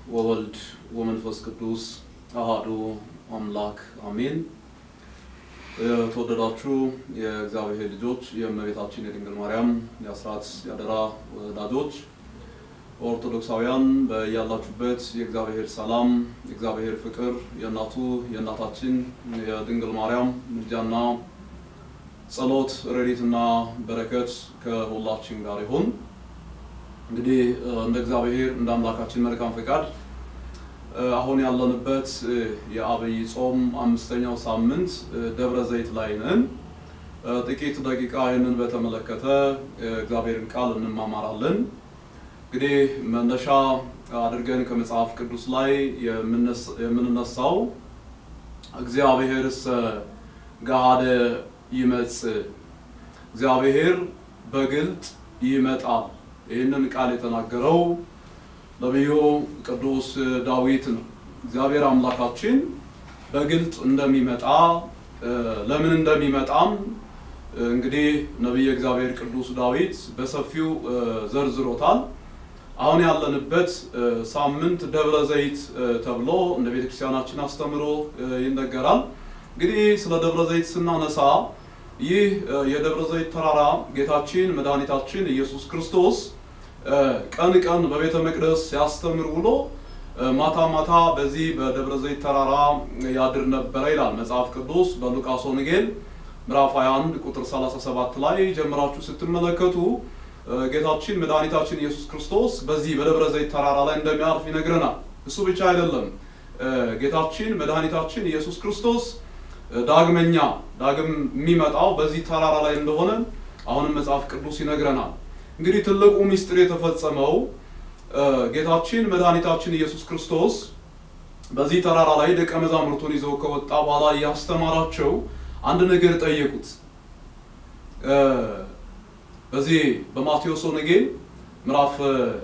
ወወልድ ወመንፈስ ቅዱስ አሃዱ አምላክ አሜን። የተወደዳችሁ የእግዚአብሔር ልጆች የእመቤታችን የድንግል ማርያም የአስራት ያደራ ወዳጆች ኦርቶዶክሳውያን በያላችሁበት የእግዚአብሔር ሰላም የእግዚአብሔር ፍቅር የእናቱ የእናታችን የድንግል ማርያም ምልጃና ጸሎት ረድኤትና በረከት ከሁላችን ጋር ይሁን። እንግዲህ እንደ እግዚአብሔር እንደ አምላካችን መልካም ፈቃድ አሁን ያለንበት የአብይ ጾም አምስተኛው ሳምንት ደብረ ዘይት ላይ ነን። ጥቂት ደቂቃ ይህንን በተመለከተ እግዚአብሔርን ቃል እንማማራለን። እንግዲህ መነሻ አድርገን ከመጽሐፍ ቅዱስ ላይ የምንነሳው እግዚአብሔርስ ገሃደ ይመጽእ፣ እግዚአብሔር በግልጥ ይመጣል። ይህንን ቃል የተናገረው ነቢዩ ቅዱስ ዳዊት ነው። እግዚአብሔር አምላካችን በግልጥ እንደሚመጣ ለምን እንደሚመጣም እንግዲህ ነቢየ እግዚአብሔር ቅዱስ ዳዊት በሰፊው ዘርዝሮታል። አሁን ያለንበት ሳምንት ደብረ ዘይት ተብሎ እንደ ቤተክርስቲያናችን አስተምሮ ይነገራል። እንግዲህ ስለ ደብረ ዘይት ስናነሳ ይህ የደብረ ዘይት ተራራ ጌታችን መድኃኒታችን ኢየሱስ ክርስቶስ ቀን ቀን በቤተ መቅደስ ሲያስተምር ውሎ ማታ ማታ በዚህ በደብረ ዘይት ተራራ ያድር ነበረ ይላል መጽሐፍ ቅዱስ በሉቃስ ወንጌል ምዕራፍ 21 ቁጥር 37 ላይ ጀምራችሁ ስትመለከቱ ጌታችን መድኃኒታችን ኢየሱስ ክርስቶስ በዚህ በደብረ ዘይት ተራራ ላይ እንደሚያርፍ ይነግረናል። እሱ ብቻ አይደለም። ጌታችን መድኃኒታችን ኢየሱስ ክርስቶስ ዳግመኛ ዳግም የሚመጣው በዚህ ተራራ ላይ እንደሆነ አሁንም መጽሐፍ ቅዱስ ይነግረናል። እንግዲህ ትልቁ ምስጢር የተፈጸመው ጌታችን መድኃኒታችን ኢየሱስ ክርስቶስ በዚህ ተራራ ላይ ደቀ መዛሙርቱን ይዘው ከወጣ በኋላ እያስተማራቸው አንድ ነገር ጠየቁት። በዚህ በማቴዎስ ወንጌል ምዕራፍ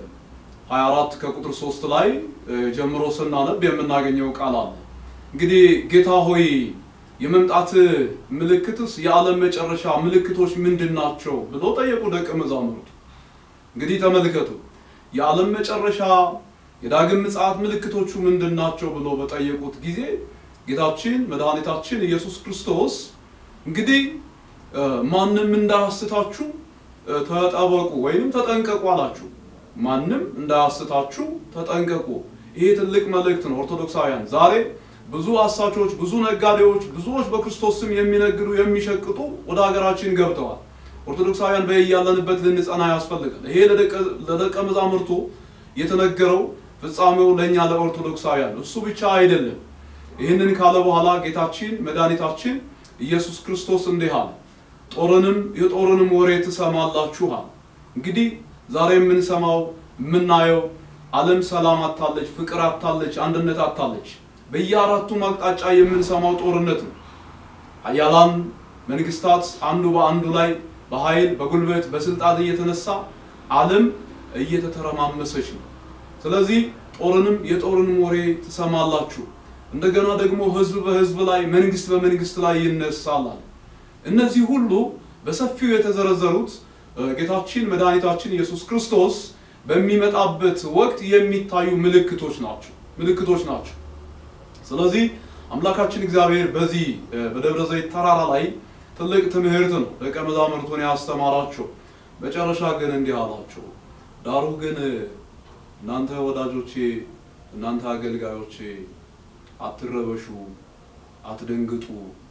24 ከቁጥር 3 ላይ ጀምሮ ስናነብ የምናገኘው ቃል አለ። እንግዲህ ጌታ ሆይ የመምጣት ምልክትስ የዓለም መጨረሻ ምልክቶች ምንድን ናቸው ብሎ ጠየቁ ደቀ መዛሙርቱ። እንግዲህ ተመልከቱ የዓለም መጨረሻ የዳግም ምጽአት ምልክቶቹ ምንድን ናቸው ብሎ በጠየቁት ጊዜ ጌታችን መድኃኒታችን ኢየሱስ ክርስቶስ እንግዲህ ማንም እንዳያስታችሁ ተጠበቁ ወይም ተጠንቀቁ አላችሁ። ማንም እንዳያስታችሁ ተጠንቀቁ። ይሄ ትልቅ መልእክት ነው። ኦርቶዶክሳውያን ዛሬ ብዙ አሳቾች፣ ብዙ ነጋዴዎች፣ ብዙዎች በክርስቶስ ስም የሚነግዱ የሚሸቅጡ ወደ ሀገራችን ገብተዋል። ኦርቶዶክሳውያን በያለንበት ልንጸና ያስፈልጋል። ይሄ ለደቀ መዛሙርቱ የተነገረው ፍጻሜው ለእኛ ለኦርቶዶክሳውያን እሱ ብቻ አይደለም። ይህንን ካለ በኋላ ጌታችን መድኃኒታችን ኢየሱስ ክርስቶስ እንዲህ አለ፣ ጦርንም የጦርንም ወሬ ትሰማላችኋል። እንግዲህ ዛሬ የምንሰማው የምናየው ዓለም ሰላም አታለች፣ ፍቅር አታለች፣ አንድነት አታለች። በየአራቱም አቅጣጫ የምንሰማው ጦርነት ነው። ኃያላን መንግስታት አንዱ በአንዱ ላይ በኃይል በጉልበት በስልጣን እየተነሳ ዓለም እየተተረማመሰች ነው። ስለዚህ ጦርንም የጦርንም ወሬ ትሰማላችሁ። እንደገና ደግሞ ህዝብ በህዝብ ላይ መንግስት በመንግስት ላይ ይነሳል። እነዚህ ሁሉ በሰፊው የተዘረዘሩት ጌታችን መድኃኒታችን ኢየሱስ ክርስቶስ በሚመጣበት ወቅት የሚታዩ ምልክቶች ናቸው ምልክቶች ናቸው። ስለዚህ አምላካችን እግዚአብሔር በዚህ በደብረ ዘይት ተራራ ላይ ትልቅ ትምህርት ነው ደቀ መዛሙርቱን ያስተማራቸው። መጨረሻ ግን እንዲህ አላቸው፣ ዳሩ ግን እናንተ ወዳጆቼ፣ እናንተ አገልጋዮቼ አትረበሹ፣ አትደንግጡ።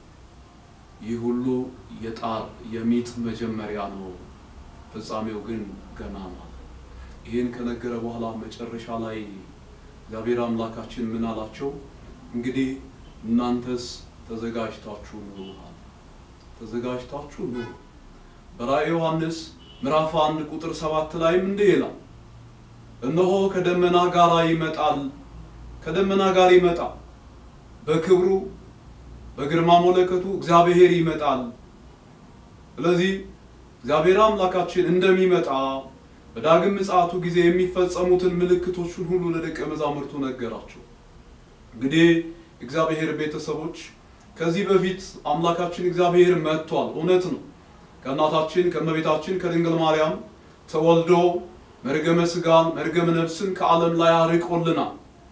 ይህ ሁሉ የጣር የሚጥ መጀመሪያ ነው፣ ፍጻሜው ግን ገና ነው። ይህን ከነገረ በኋላ መጨረሻ ላይ እግዚአብሔር አምላካችን ምን አላቸው? እንግዲህ እናንተስ ተዘጋጅታችሁ ኑሩ ተዘጋጅታችሁ ኑሩ። በራእየ ዮሐንስ ምዕራፍ አንድ ቁጥር ሰባት ላይም እንዲህ ይላል፣ እነሆ ከደመና ጋር ይመጣል፣ ከደመና ጋር ይመጣል፣ በክብሩ በግርማ መለከቱ እግዚአብሔር ይመጣል። ስለዚህ እግዚአብሔር አምላካችን እንደሚመጣ በዳግም ምጽአቱ ጊዜ የሚፈጸሙትን ምልክቶችን ሁሉ ለደቀ መዛሙርቱ ነገራቸው። እንግዲህ እግዚአብሔር ቤተሰቦች ከዚህ በፊት አምላካችን እግዚአብሔር መጥቷል። እውነት ነው። ከእናታችን ከእመቤታችን ከድንግል ማርያም ተወልዶ መርገመ ስጋን መርገመ ነፍስን ከዓለም ላይ አርቆልናል።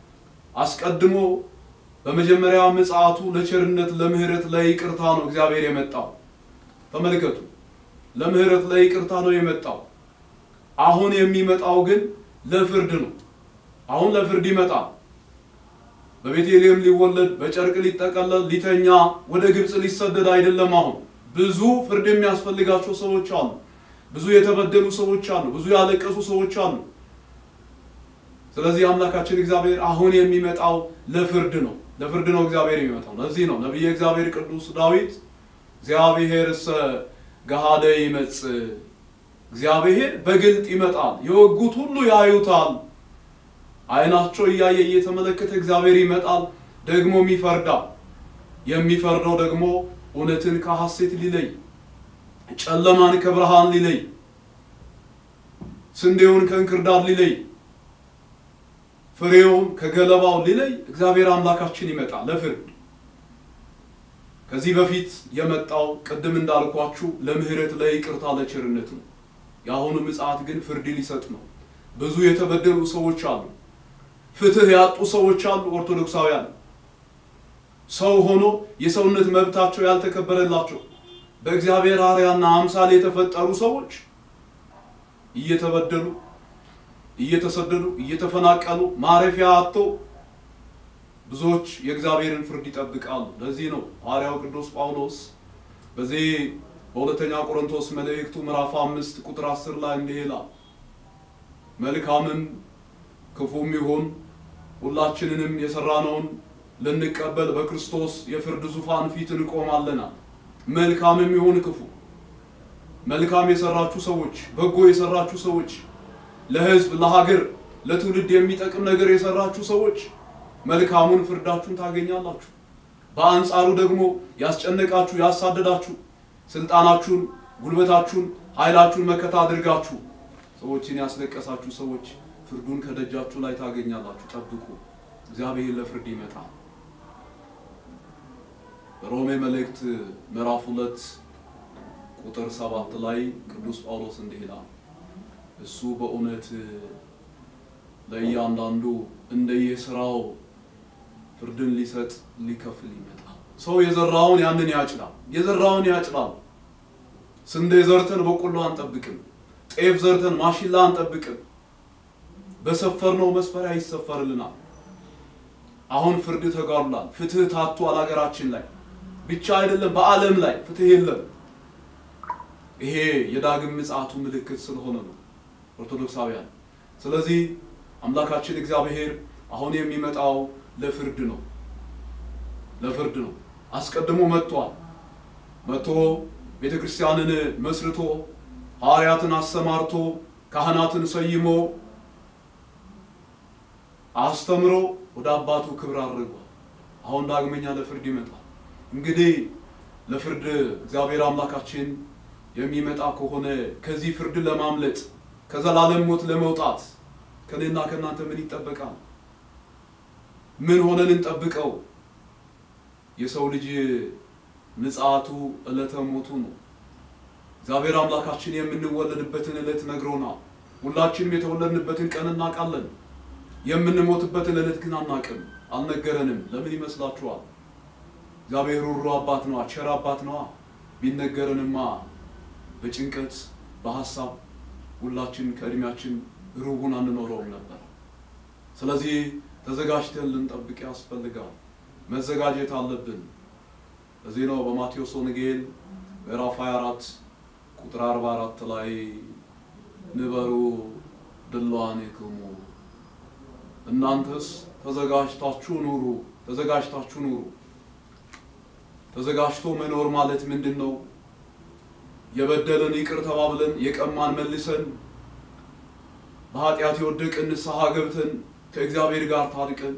አስቀድሞ በመጀመሪያ ምጽአቱ ለቸርነት፣ ለምህረት፣ ለይቅርታ ነው እግዚአብሔር የመጣው። ተመልከቱ፣ ለምህረት፣ ለይቅርታ ነው የመጣው። አሁን የሚመጣው ግን ለፍርድ ነው። አሁን ለፍርድ ይመጣል። በቤተልሔም ሊወለድ በጨርቅ ሊጠቀለል ሊተኛ ወደ ግብፅ ሊሰደድ አይደለም። አሁን ብዙ ፍርድ የሚያስፈልጋቸው ሰዎች አሉ። ብዙ የተበደሉ ሰዎች አሉ። ብዙ ያለቀሱ ሰዎች አሉ። ስለዚህ አምላካችን እግዚአብሔር አሁን የሚመጣው ለፍርድ ነው። ለፍርድ ነው እግዚአብሔር የሚመጣው። ለዚህ ነው ነቢየ እግዚአብሔር ቅዱስ ዳዊት እግዚአብሔርሰ ገሃደ ይመጽእ፣ እግዚአብሔር በግልጥ ይመጣል፣ የወጉት ሁሉ ያዩታል። ዓይናቸው እያየ እየተመለከተ እግዚአብሔር ይመጣል፣ ደግሞም ይፈርዳል። የሚፈርደው ደግሞ እውነትን ከሐሴት ሊለይ፣ ጨለማን ከብርሃን ሊለይ፣ ስንዴውን ከእንክርዳድ ሊለይ፣ ፍሬውን ከገለባው ሊለይ እግዚአብሔር አምላካችን ይመጣል ለፍርድ። ከዚህ በፊት የመጣው ቅድም እንዳልኳችሁ ለምህረት፣ ለይቅርታ፣ ለቸርነት ነው። የአሁኑ ምጽአት ግን ፍርድ ሊሰጥ ነው። ብዙ የተበደሉ ሰዎች አሉ። ፍትህ ያጡ ሰዎች አሉ። ኦርቶዶክሳውያን ሰው ሆኖ የሰውነት መብታቸው ያልተከበረላቸው በእግዚአብሔር አርአያና አምሳል የተፈጠሩ ሰዎች እየተበደሉ እየተሰደዱ እየተፈናቀሉ ማረፊያ አጥተው ብዙዎች የእግዚአብሔርን ፍርድ ይጠብቃሉ። ለዚህ ነው ሐዋርያው ቅዱስ ጳውሎስ በዚህ በሁለተኛ ቆሮንቶስ መልእክቱ ምዕራፍ አምስት ቁጥር አስር ላይ እንዲህ ይላል መልካምም ክፉም ይሁን ሁላችንንም የሰራነውን ልንቀበል በክርስቶስ የፍርድ ዙፋን ፊት እንቆማለና። መልካምም ይሁን ክፉ፣ መልካም የሰራችሁ ሰዎች፣ በጎ የሰራችሁ ሰዎች፣ ለሕዝብ ለሀገር፣ ለትውልድ የሚጠቅም ነገር የሰራችሁ ሰዎች መልካሙን ፍርዳችሁን ታገኛላችሁ። በአንጻሩ ደግሞ ያስጨነቃችሁ፣ ያሳደዳችሁ፣ ስልጣናችሁን፣ ጉልበታችሁን፣ ኃይላችሁን መከታ አድርጋችሁ ሰዎችን ያስለቀሳችሁ ሰዎች ፍርዱን ከደጃችሁ ላይ ታገኛላችሁ። ጠብቁ፣ እግዚአብሔር ለፍርድ ይመጣል። በሮሜ መልእክት ምዕራፍ ሁለት ቁጥር ሰባት ላይ ቅዱስ ጳውሎስ እንዲህ ይላል፣ እሱ በእውነት ለእያንዳንዱ እንደየስራው ፍርድን ሊሰጥ ሊከፍል ይመጣል። ሰው የዘራውን ያንን ያጭዳል፣ የዘራውን ያጭዳል። ስንዴ ዘርተን በቆሎ አንጠብቅም። ጤፍ ዘርተን ማሽላ አንጠብቅም። በሰፈርነው መስፈሪያ ይሰፈርልናል። አሁን ፍርድ ተጓድሏል። ፍትህ ታቷል። ሀገራችን ላይ ብቻ አይደለም በዓለም ላይ ፍትህ የለም። ይሄ የዳግም ምጽአቱ ምልክት ስለሆነ ነው ኦርቶዶክሳውያን። ስለዚህ አምላካችን እግዚአብሔር አሁን የሚመጣው ለፍርድ ነው፣ ለፍርድ ነው። አስቀድሞ መጥቷል። መጥቶ ቤተ ክርስቲያንን መስርቶ ሐዋርያትን አሰማርቶ ካህናትን ሰይሞ አስተምሮ ወደ አባቱ ክብር አድርጓል። አሁን ዳግመኛ ለፍርድ ይመጣል። እንግዲህ ለፍርድ እግዚአብሔር አምላካችን የሚመጣ ከሆነ ከዚህ ፍርድ ለማምለጥ ከዘላለም ሞት ለመውጣት ከኔና ከእናንተ ምን ይጠበቃል? ምን ሆነን እንጠብቀው? የሰው ልጅ ምጽአቱ ዕለተ ሞቱ ነው። እግዚአብሔር አምላካችን የምንወለድበትን ዕለት ነግሮናል። ሁላችንም የተወለድንበትን ቀን እናውቃለን። የምንሞትበትን ዕለት ግን አናውቅም፣ አልነገረንም። ለምን ይመስላችኋል? እግዚአብሔር ሩሩ አባት ነዋ፣ ቸር አባት ነዋ። ቢነገረንማ በጭንቀት በሀሳብ ሁላችን ከእድሜያችን ሩቡን አንኖረውም ነበር። ስለዚህ ተዘጋጅተን ልንጠብቅ ያስፈልጋል። መዘጋጀት አለብን። እዚህ ነው በማቴዎስ ወንጌል ምዕራፍ 24 ቁጥር 44 ላይ ንበሩ ድልዋኔክሙ እናንተስ ተዘጋጅታችሁ ኑሩ፣ ተዘጋጅታችሁ ኑሩ። ተዘጋጅቶ መኖር ማለት ምንድን ነው? የበደለን ይቅር ተባብለን የቀማን መልሰን በኃጢአት የወደቅን ንስሐ ገብተን ከእግዚአብሔር ጋር ታርቀን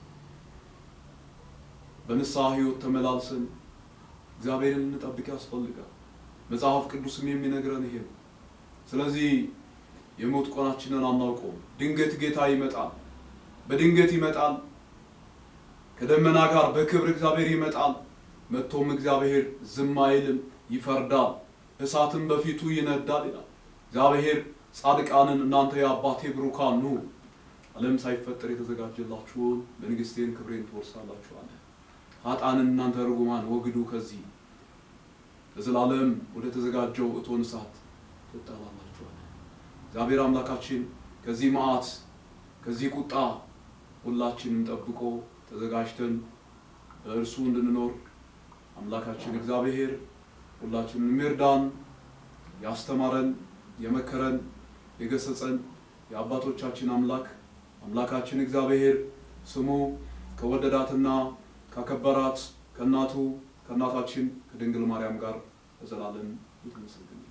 በንስሐ ሕይወት ተመላልሰን እግዚአብሔርን እንጠብቅ ያስፈልጋል። መጽሐፍ ቅዱስም የሚነግረን ይሄ ነው። ስለዚህ የሞት ቆናችንን አናውቀውም። ድንገት ጌታ ይመጣል፣ በድንገት ይመጣል። ከደመና ጋር በክብር እግዚአብሔር ይመጣል። መጥቶም እግዚአብሔር ዝም አይልም፣ ይፈርዳል፣ እሳትም በፊቱ ይነዳል ይላል። እግዚአብሔር ጻድቃንን እናንተ የአባቴ ብሩካን ኑ ዓለም ሳይፈጠር የተዘጋጀላችሁን መንግስቴን ክብሬን ትወርሳላችሁ አለ። ኃጥአንን እናንተ ርጉማን ወግዱ ከዚህ ለዘላለም ወደ ተዘጋጀው እቶን እሳት ትጣላላችሁ አለ። እግዚአብሔር አምላካችን ከዚህ መዓት ከዚህ ቁጣ ሁላችንም ጠብቆ ተዘጋጅተን በእርሱ እንድንኖር አምላካችን እግዚአብሔር ሁላችንም ይርዳን። ያስተማረን፣ የመከረን፣ የገሰጸን የአባቶቻችን አምላክ አምላካችን እግዚአብሔር ስሙ ከወደዳትና ካከበራት ከእናቱ ከእናታችን ከድንግል ማርያም ጋር ለዘላለም ይመስገን።